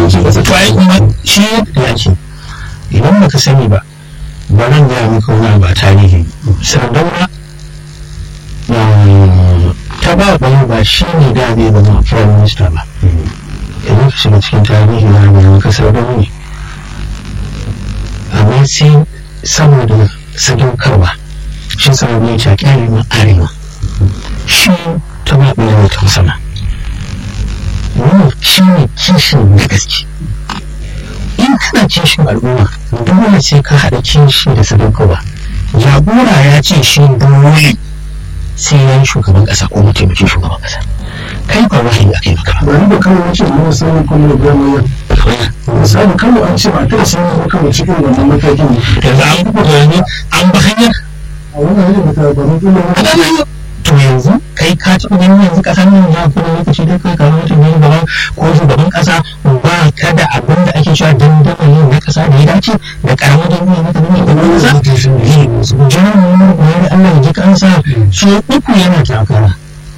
shugabancin ƙasa to ai kuma shi ya ce idan baka sani ba ba nan gaya maka wani abu a tarihi sardauna ta ba bayan ba shi ne da zai zama prime minister ba idan ka shiga cikin tarihi na mai maka sardauna ne amma sai saboda sadaukarwa shi sardauna ya caƙi arewa arewa shi ta ba bayan ta sama wannan shi ne kishin na gaske in kana kishin al'umma dole sai ka haɗa kishi da sadaukarwa jagora ya ce shi dole sai ya yi shugaban ƙasa ko mataimakin shugaban ƙasa kai ba wahayi a kai maka ba bari da kawai ce na musamman kuma da goma yau misali kawai an ce ba ta san ba kawai cikin wannan matakin ne yanzu an buɗe yanzu an ba hanyar a wannan hanyar da ta ba mutum da to yanzu kai ka taɓa ganin yanzu ƙasar nan za ku lokaci da kai kamar mutum ne gaba ko shugaban ƙasa ba ka da abin da ake cewa dandamali na ƙasa da ya dace da ƙaramar jami'a na ƙaramar jami'a ƙasa jiran wani Allah ya ji kansa so uku yana takara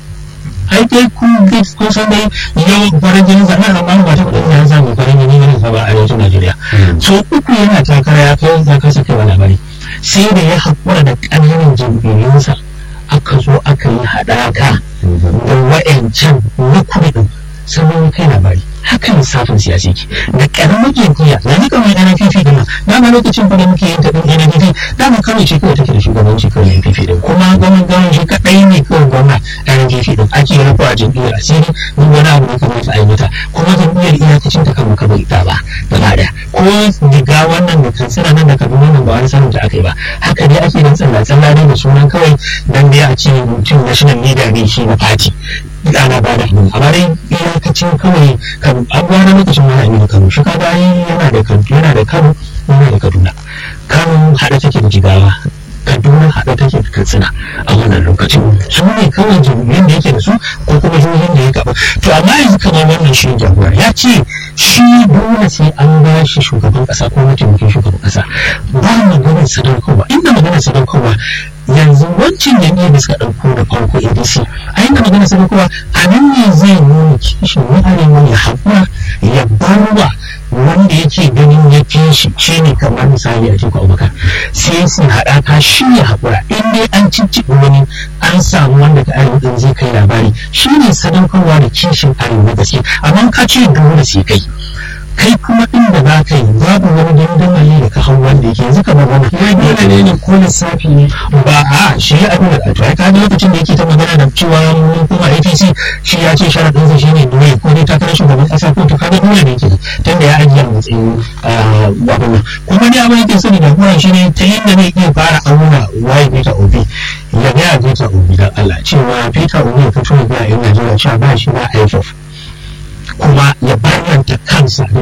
ai dai ku kun san dai yau farin jini zaɓen amma ba ta kuɗin ya samu farin jini ne ba a arewacin Najeriya so uku yana takara ya kai ya kasa kai wani labari sai da ya haƙura da ƙananan jam'iyyunsa aka zo aka yi haɗaka da wa'yancan na kuɗin sabon kai labari haka lissafin siyasi ke da ƙaramin jam'iyya na ni kamar NPP din nan dama lokacin fa da muke yin ta din NPP dama kawai ce kawai take da shugabanci kawai NPP din kuma gwamnan gwamnan shi kaɗai ne kawai gwamna NPP din ake rufe a jam'iyyar asiri ni wani abu ne kamata a yi mata kuma jam'iyyar iyakacin ta kama kawai ita ba gaba ɗaya ko diga wannan da kansila nan da kaduna nan ba wani sanin da aka yi ba haka dai ake yin tsalla-tsalla dai da sunan kawai dan dai a ce mutum national leader ne shi na party ana ba da hannu amma dai iyakacin kawai kan abuwa na lokacin wani aminu kano shi kaga yana da kano yana da kano yana da kaduna kano haɗa take da jigawa kaduna haɗa take da katsina a wannan lokacin su ne kawai jami'an da yake da su ko kuma jihohin da ya gaba to amma yanzu kamar wannan shi jagora ya ce shi dole sai an ba shi shugaban ƙasa ko mataimakin shugaban ƙasa ba maganar sadaukarwa inda maganar sadaukarwa yanzu wancan jami'ar da suka ɗauko da farko adc a yanda magana sadaukarwa a nan ne zai nuna kishin na arewa ya haƙura ya barwa wanda yake ganin ya fi shi shi ne kamar misali a cikin abubakar sai su haɗaka shi ya haƙura in dai an cicciɓi wani an samu wanda ka arewa ɗin zai kai labari shi ne sadaukarwa da kishin arewa gaske amma ka ce dole sai kai kai kuma inda za ka yi babu wani dandamali da ka hau wanda yake yanzu kamar wani ya dole ne ne ko lissafi ne ba a shi ya abin da to ai ka lokacin da yake ta magana da cewa kuma APC shi ya ce sharadin sa shine dole ko dai takarar shugaban kasa ko to kaga dole ne kenan tunda ya ajiye a matsayin abin nan kuma ne abin yake sani da kuma shi ne ta yadda zai iya fara auna waye Peter Obi ya ga Peter Obi dan Allah cewa Peter Obi ya fito ya ga yan Najeriya cewa ba shi ba IFF kuma ya bayanta kansa